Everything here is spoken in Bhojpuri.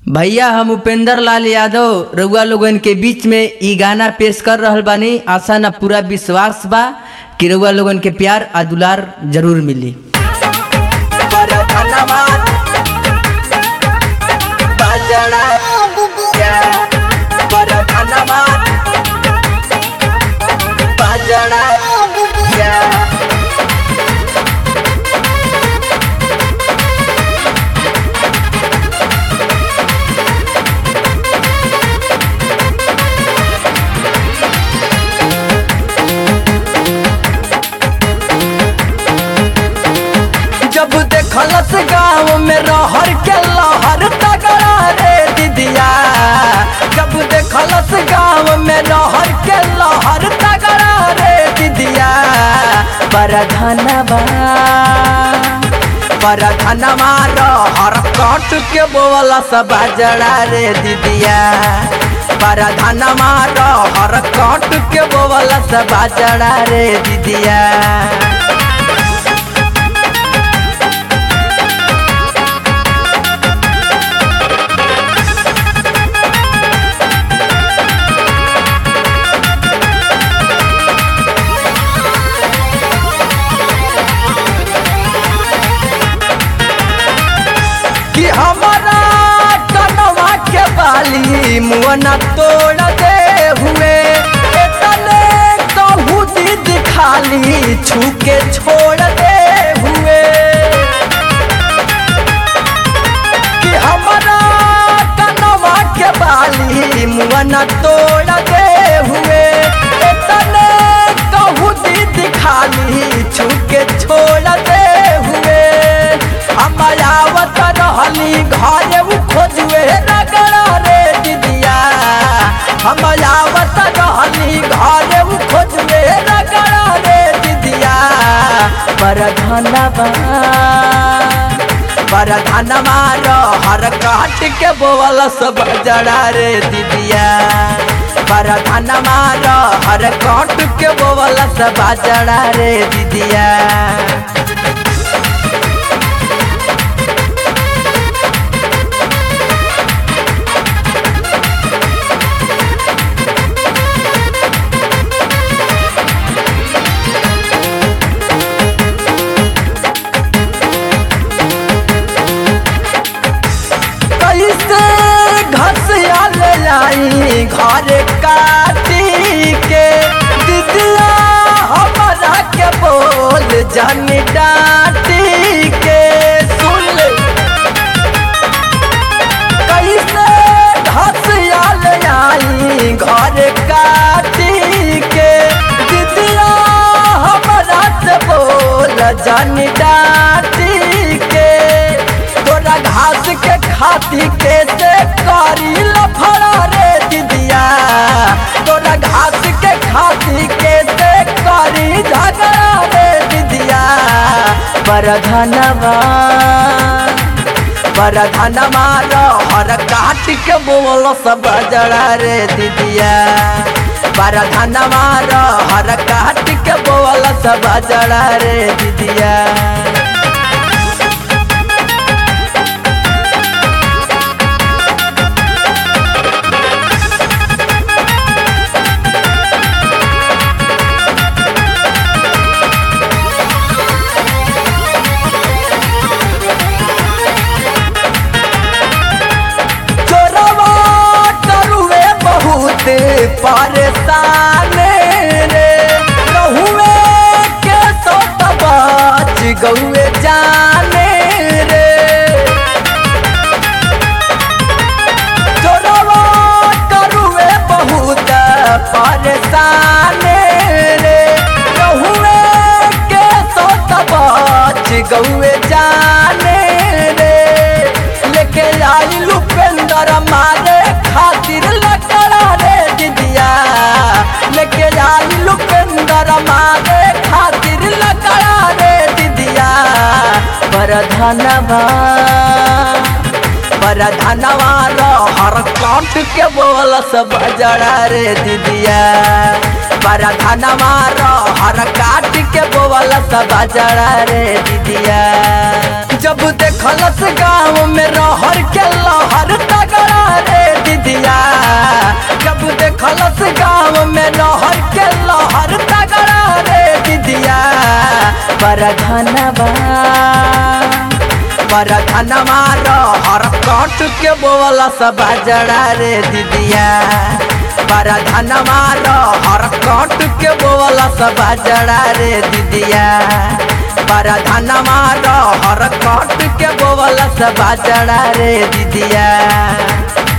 भैया हम उपेंद्र लाल यादव रउआ लोगन के बीच में ई गाना पेश कर रहल बानी आशा ना पूरा विश्वास बा कि रउआ लोगन के प्यार आ दुलार जरूर मिली जब देखलस गाँव में रहर के लहर तगड़ा रे दीदिया जब देखलस गाँव में रहर के लहर तगड़ा रे दीदिया बड़ा धनबा बड़ा धनवा रहर कट के बोला सब जड़ा रे दीदिया बड़ा धनवा रहर कट के बोला सब जड़ा रे दीदिया कि हमारा कनवा के बाली मुअना तोड़ दे हुए तने कहू दीद खाली छू के छोड़ दे हुए कि हमारा कनवा के बाली मुअना तोड़ दे हुए तने कहू दीद खाली छू के छोड़ दे हुए हमायावत रहली घरे उ खोजुए रगड़ा रे दीदिया हमायावत रहली घरे उ खोजुए रगड़ा रे दीदिया पर धनबा पर धनवा हर काट के बोवल सब जड़ा रे दीदिया पर धनवा हर काट के बोवल सब जड़ा रे दीदिया कैसे घसिया ले आई घर काटी के दीदिया हमारा के बोल जन डाटी के सुन ले कैसे घसिया ले आई घर काटी के दीदिया हमारा से बोल जन डाटी के तोरा घास के खाती के से करी लफड़ा रे दीदिया तोरा घास के खाती के से करी झगड़ा रे दीदिया पर धनवा पर धनवा हर काट के बोल सब जड़ा रे दीदिया पर धनवा हर काट के बोल सब जड़ा रे दीदिया चोरवा करुए बहुत परेशान रे रहुए के सोत बाच गौए जाने रे चोरवा करुए बहुत परेशान रे रहुए के सोत बाच गौए जाने रे लेके आई लुपेंद्र मारे खातिर लकड़ा रे दीदिया लेके आई लुपेंद्र मारे खातिर लकड़ा रे दीदिया पर धनवा पर धनवा हर काट के बोल सब जड़ा रे दीदिया पर धनवा हर काट के बोल सब जड़ा रे दीदिया जब देखलस गाँव में रहर के लहर तगा बड़ा धनबा बड़ा धनमा हर कट के बोला सब जड़ा रे दीदिया बड़ा धनमा हर कट के बोला सब जड़ा रे दीदिया बड़ा धनमा हर कट के बोला सब जड़ा रे दीदिया